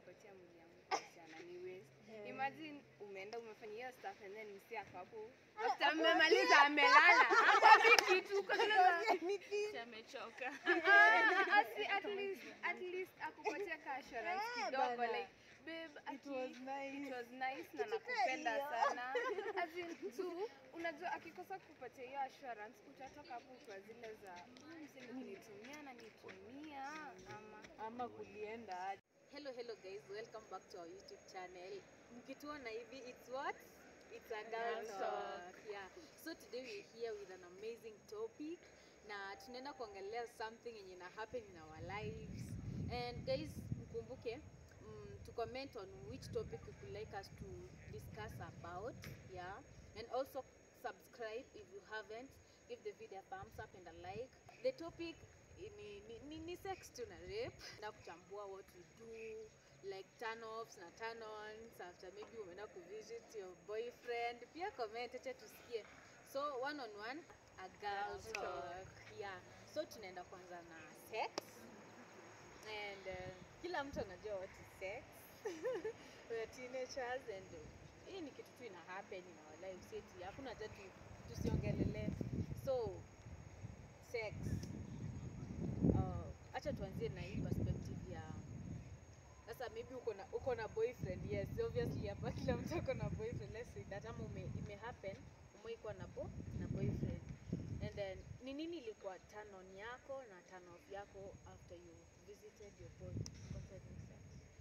kupatia mwili yangu kuhusiana ni waste. Imagine umeenda umefanya hiyo stuff and then msi ako hapo. After mmemaliza amelala. Hapo kitu kwanza. Si amechoka. Ah, asi- at least at least akupatia ka assurance Eh, kidogo bana. like babe aki, was nice. it was nice na Kitu nakupenda hiyo. sana as in tu unajua akikosa kupatia hiyo assurance utatoka hapo kwa zile za "Mm, msi nikinitumia na nitumia ama ama kulienda aje. Hello, hello guys, welcome back to our YouTube channel. Mkituona hivi, it's what? It's a girl Girl talk. talk. Yeah. So today we're here with an amazing topic na tunaenda kuongelea something yenye ina happen in our lives. And guys, mkumbuke mm, to comment on which topic you would like us to discuss about. Yeah. And also subscribe if you haven't. Give the video a thumbs up and a like. The topic ni, ni, ni, ni sex tu na rape na kuchambua what we do like turn offs na turn ons after maybe umeenda kuvisit your boyfriend pia comment acha tusikie so one on one a girl Girl talk yeah so tunaenda kwanza na sex and uh, kila mtu anajua what is sex we are teenagers and uh, hii ni kitu tu ina happen in our lives eti hakuna haja tu tusiongelele so sex uh, acha tuanzie na hii perspective ya sasa maybe uko na uko na boyfriend yes obviously hapa kila mtu ako na boyfriend let's say that ama ume, ime happen umeikuwa na bo, na boyfriend and then ni nini ilikuwa turn on yako na turn off yako after you visited your boy concerning sex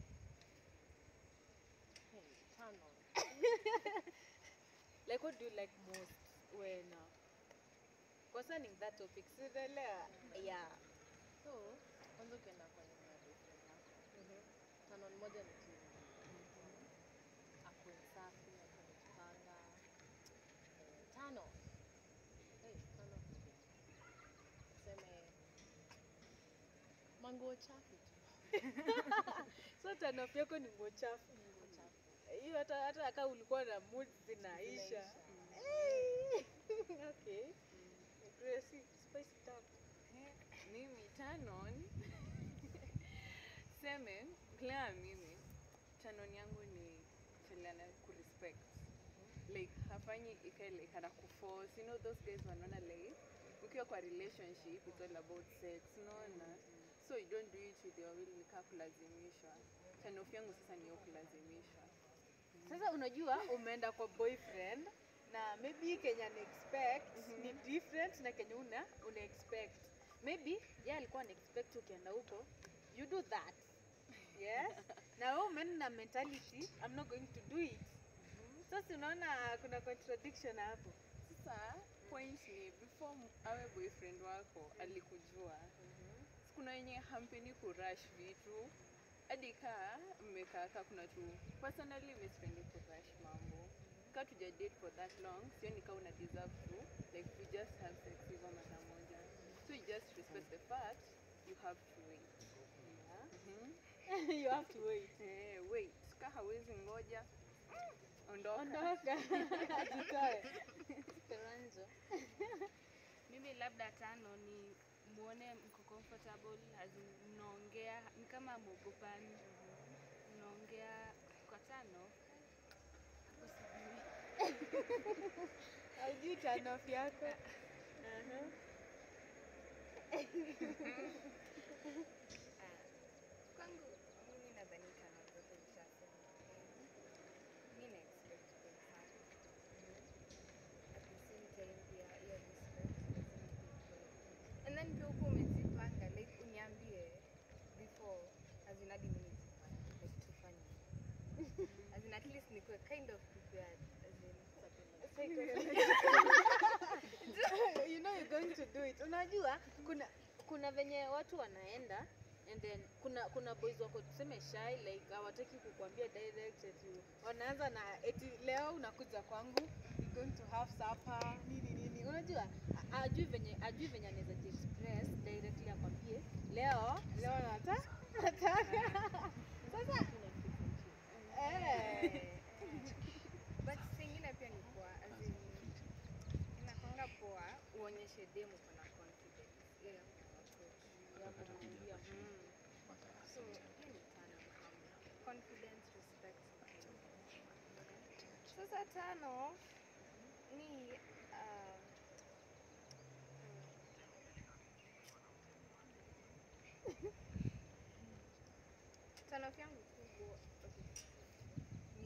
Hey, turn on. like what do you like most when uh, concerning that topic sielewa yeah So, kwanza ukienda kwa nyumba ya boyfriend yako, turn on moja ni tu akuwe safi, akuwe amejipanga. Eh, turn off. Hey, turn off ni vipi? Tuseme manguo chafu tu. so turn off yako ni nguo chafu Manguo chafu. hiyo hata hata kama ulikuwa na mood zinaisha Zinaisha. Hey. okay Gracie, spice it up. mimi turn on seme kulingana na mimi turn on yangu ni felana kurespect like hafanyi ikae like ana kuforce you know those guys wanaona like ukiwa kwa relationship it's all about sex unaona so you don't do it with your will nikaa kulazimishwa turn off yangu sasa ni hiyo kulazimishwa sasa unajua umeenda kwa boyfriend na maybe kenya na expect ni different na kenya una una expect maybe ye alikuwa ana expect ukienda huko you do that yes na wewe umeenda na mentality i'm not going to do it sasa unaona kuna contradiction hapo sasa point ni before m- awe boyfriend wako alikujua kuna wenye hampeni kurush vitu hadi kaa mmekaa kaa kuna tu personally mi sipendi kurush mambo kaa tuja date for that long sioni kaa una deserve to like we just have sex hivyo mara moja so you just respect the fact you have to wait yeah. Mhm. you have to wait Eh, wait ka hawezi ngoja ondoka ondoka jitoe Speranzo. Mimi labda tano ni muone mko comfortable, as in mnaongea ni kama mwogopani, mnaongea kwa tano hapo sijui. haujui turn off yako uh-huh. Ah, kwangu mimi nadhani tano zote zishasema mi na expect kwa sana at the same time pia hiyo respect lazima ikuwe and then pia huko umejipanga like uniambie before as in hadi mimi nijipange like tufanye as in at least nikuwe kind of prepared as in you know you're going to do it unajua kuna kuna venye watu wanaenda and then kuna kuna boys wako tuseme shy like hawataki kukuambia direct eti wanaanza na eti leo unakuja kwangu we going to have supper nini nini unajua a- ajui venye ajui venye anaweza express directly akwambie leo leo nata nataka sasa eh but singine pia ni poa as in inakwanga poa uonyeshe demu kuna confidence hiyo ya approach ya kumwambia Mm. so hiyo ni tano confidence, respect na sasa tano ni um, tano yangu kubwa okay, ni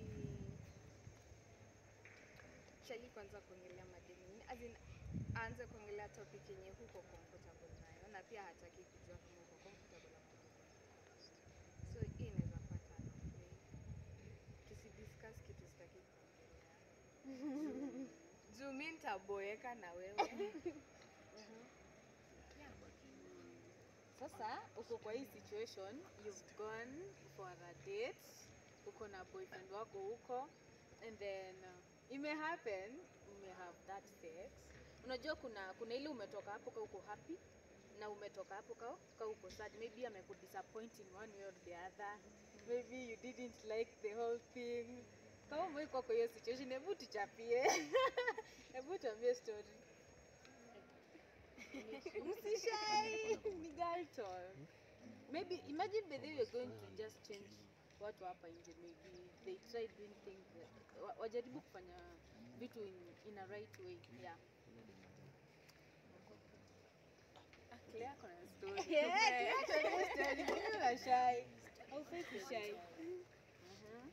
chali kwanza kuongelea madeni as in aanze kuongelea topic yenye huko comfortable nayo na pia hataki kujua kama uko comfortable ama uko comfortable. so hii inaweza kuwa tano okay? tusidiscuss kitu sitaki kuongelea Juu- juu mi nitaboeka na wewe Sasa uko kwa hii situation, you've gone for a date, uko na boyfriend wako huko and then uh, ime happen ume have that sex. Unajua kuna kuna ile umetoka hapo ka uko happy na umetoka hapo ka, ka uko sad. Maybe amekudisappoint in one way or the other. Maybe you didn't like the whole thing. Kama umekuwa kwa hiyo situation, hebu tuchapie. Hebu tuambie story. Msishai ni girl talk. Maybe imagine by the way you're going to just change watu hapa nje maybe they try doing things that- wa- wajaribu kufanya vitu in, in a right way yeah. Claire ako na story. Yeah, tuambie story. Mimi na shy. Haufai kushy. Mhm.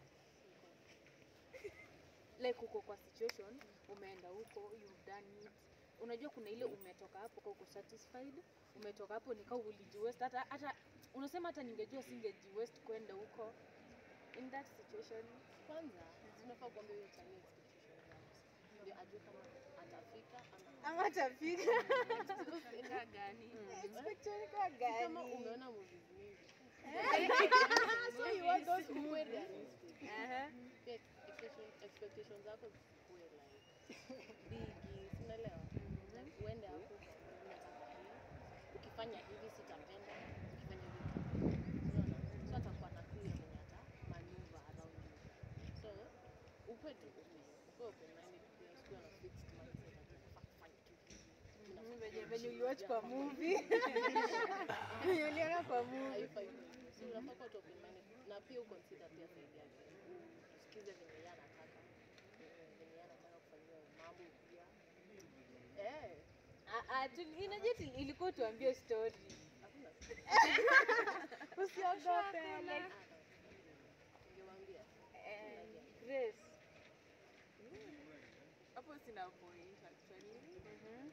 like uko kwa situation umeenda huko you've done it unajua kuna ile umetoka hapo ka uko satisfied umetoka hapo nikao ulijiwest hata hata unasema hata ningejua singejiwest kwenda huko in that situation Kwanza tunafaa kuambia huyo chali expectation zako. Ndio ajue kama atafika ama ama tafika Kaa gani? expectation kwa Si kama gani umeona movies mingi. So you want those ukuwe realistic. Aha. Pia expectation expectation zako zikuwe like bigi, si unaelewa? Like uende hapo unataka hii. Ukifanya hivi sitapenda, ukifanya hivi unaona? So atakuwa na clue ya venye ata maneuver around you. So ukuwe tu open, ukuwe open minded pia usikuwe na fixed mindset ati unafaa kufanya tu hivi. Mhm, Unafaa venye kuwa venye mjinga uliwatch kwa ama movie venye uliona kwa movie haifai hivyo. So unafaa kuwa tu open minded na pia uconsider pia side yake. Usikize venye yeye anataka. eh, Venye yeye anataka kufanyiwa mambo pia. Eh, Ah, ah, tu- inajua tu- ilikuwa tuambie story hakuna usiogope like, ningewaambia. eh, Grace Hapo sina point actually. Mhm.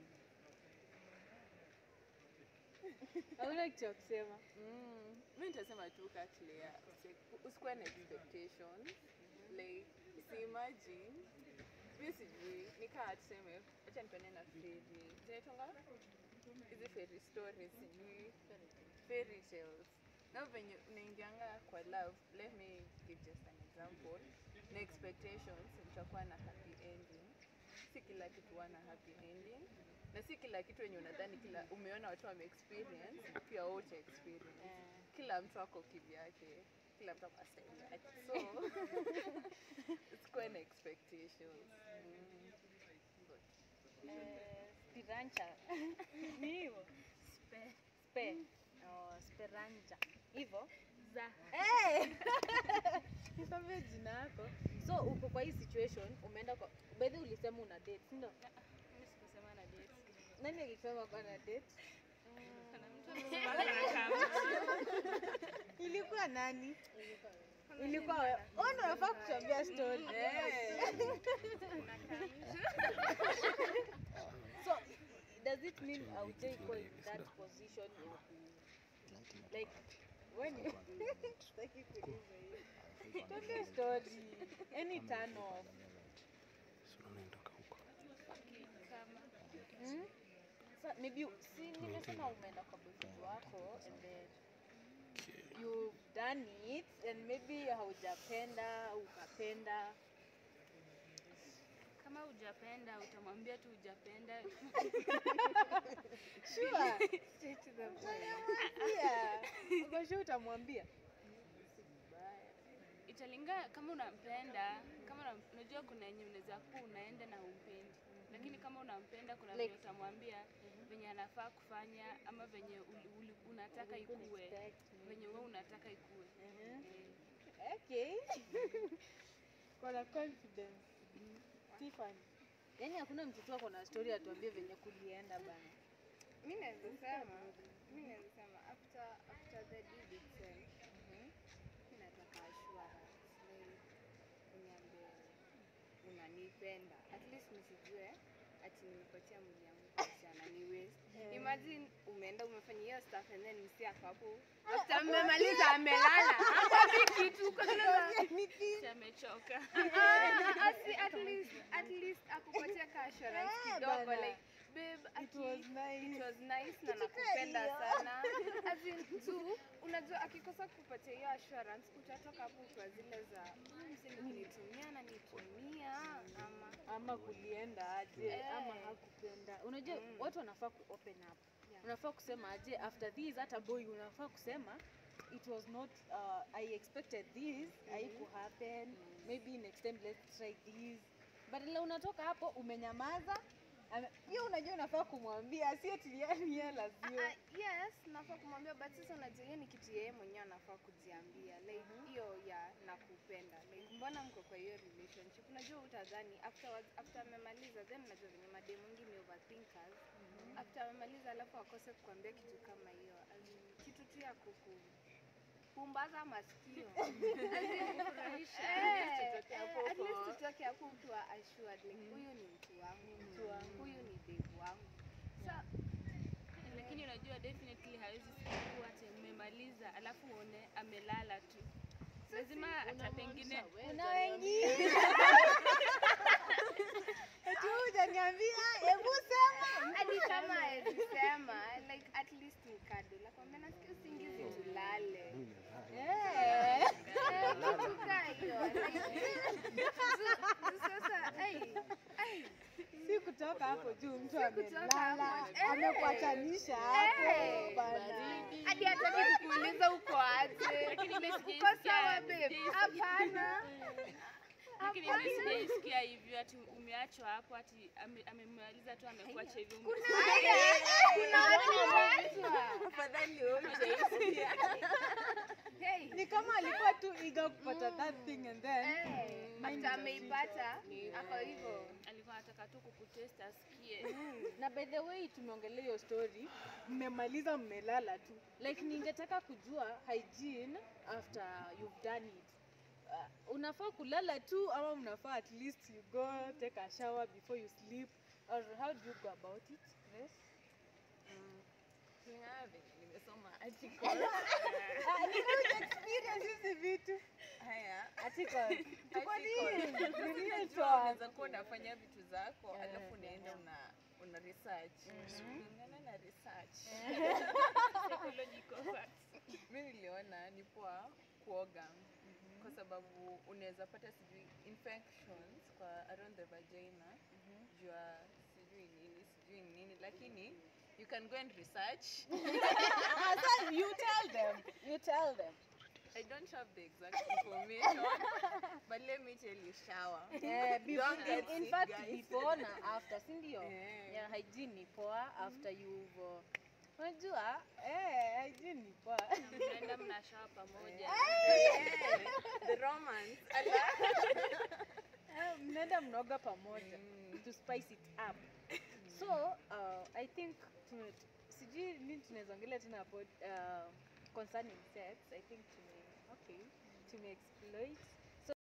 hauna kitu ya kusema Mm, mi nitasema tu ka Claire, usi- usikuwe na expectation like si imagine mi sijui nikaa tuseme acha nipende na feri zinaitwanga hizi fairy stories sijui fairy tales na venye unaingianga kwa love let me give just an example na expectations utakuwa na happy ending si kila kitu huwa na happy ending na si kila kitu wenye unadhani kila umeona watu wame experience pia wote experience kila mtu ako kivyake kila mtu ako style yake so usikuwe na expectations mm. Eh, spirancha ni hivyo Spe- spe oh, sperancha hivyo za Hey! Nikwambie jina yako so uko kwa hii situation umeenda kwa bedhi ulisema una date si ndio mimi sikusema na date nani alisema kwa na date kuna mtu alisema kuna kama ilikuwa nani Ilikuwa ilikuwa wewe oh ndio unafaa kutuambia story so does it mean haujai kuwa in that position ya ku like when you Sitaki kuuliza hiyo. Tuambie story any turn off kama Hmm? Sa, maybe you- si nimesema umeenda kwa boyfriend wako and then you've done it and maybe haujapenda au ukapenda kama hujapenda utamwambia tu hujapenda sure Straight to the point. yeah uko sure utamwambia italinga kama unampenda kama una- unajua kuna yenye unaweza kuwa unaenda na umpendi lakini kama unampenda kuna Like- venye utamwambia venye anafaa kufanya ama venye uli, uli, unataka ikue Expect, venye wewe unataka ikue Mhm. Eh, okay kona confidence Tiffany yaani hakuna mtoto wako na story atuambie venye kulienda bana mi naweza sema mi naweza sema after after the deed itself mi nataka assurance like uniambie unanipenda at least nisijue ati nimepatia mwili yangu kuhusiana ni waste imagine umeenda umefanya hiyo stuff and then msi ako hapo after mmemaliza amelala hapo kitu kwanza Si amechoka. Ah, asi- at least at least akupatia ka assurance Eh, kidogo bana. like babe It aki- was nice. it was nice na nakupenda sana as in tu unajua akikosa kupatia hiyo assurance utatoka hapo kwa zile za "Ah, msini kunitumia na nitumia ama ama kulienda aje Eh. ama hakupenda unajua Mm. watu wanafaa ku open up Yeah. unafaa kusema aje after this hata boy unafaa kusema it was not uh, i expected this haiku happen maybe next time let's try this badala unatoka hapo umenyamaza ame- hiyo unajua unafaa kumwambia sio tiliani yeye Ah, lazio ah, yes nafaa kumwambia but sasa unajua hiyo ni kitu yeye mwenyewe anafaa kujiambia like hiyo ya nakupenda like mbona mko kwa hiyo relationship unajua utadhani afterwards after amemaliza then unajua venye mademu wengi ni overthinkers after amemaliza alafu akose kukwambia kitu kama hiyo as in, kitu tu ya kuku pumbaza masikio As in, kufurahisha. Eh, tutoke eh, hapo at least kwa- tutoke hapo ukiwa assured like huyu ni mtu wangu Mtu wangu. huyu ni devu wangu sa Lakini unajua definitely hawezi kuwa ati mmemaliza alafu uone amelala tu. Lazima hata pengine kuna wengine eti wewe hujaniambia hebu sema hadi kama alisema like at least nikado nakwambia nasikia usingizi tulale Eh. Eh, kitu kaa hiyo like, zu- sasa ai, ai, si kutoka hapo juu mtu Si kutoka amelala hapo, eh. amekuachanisha hapo Eh. bana hadi hataki kukuuliza uko aje Lakini mimi uko sijaisikia- sawa babe sijaisikia- hapana lakini mimi sijaisikia hivyo ati umeachwa hapo ati ame- amemaliza tu amekuacha hivyo. kuna watu wameachwa Afadhali wewe hujaisikia. hey ni kama alikuwa tu iga kupata that thing and then Eh, mind after is ameipata ako hivyo Alikuwa anataka tu kukutest asikie. na by the way tumeongelea hiyo story mmemaliza mmelala tu like ningetaka kujua hygiene after you've done it uh, unafaa kulala tu ama mnafaa at least you go take a shower before you sleep or how do you go about it yes? Kulingana venye nimesoma article. Ah, nina experience hizi vitu Haya, articles tuko Articles. nini Ni real unajua talk. unaweza kuwa unafanya vitu zako Eh, alafu unaenda una una research kulingana na research Psychological facts. mi niliona ni poa kuoga kwa sababu unaweza pata sijui infections kwa around the vagina jua sijui nini sijui nini lakini you can go and research Ah, sasa you tell them you tell them i don't have the exact information but let me tell you shower Eh, before, Don't get in, in sick, fact guys. before na after si ndio Eh. yeah, hygiene ni poa after you've uh, unajua eh, hygiene ni poa Mnaenda mnashawa pamoja. Eh, the romance ala Eh, mnaenda mnaoga pamoja Mm. to spice it up so uh, i think tume- sijui nini tunaweza ongelea tena hapo uh, concerning sex i think tume okay tume exploit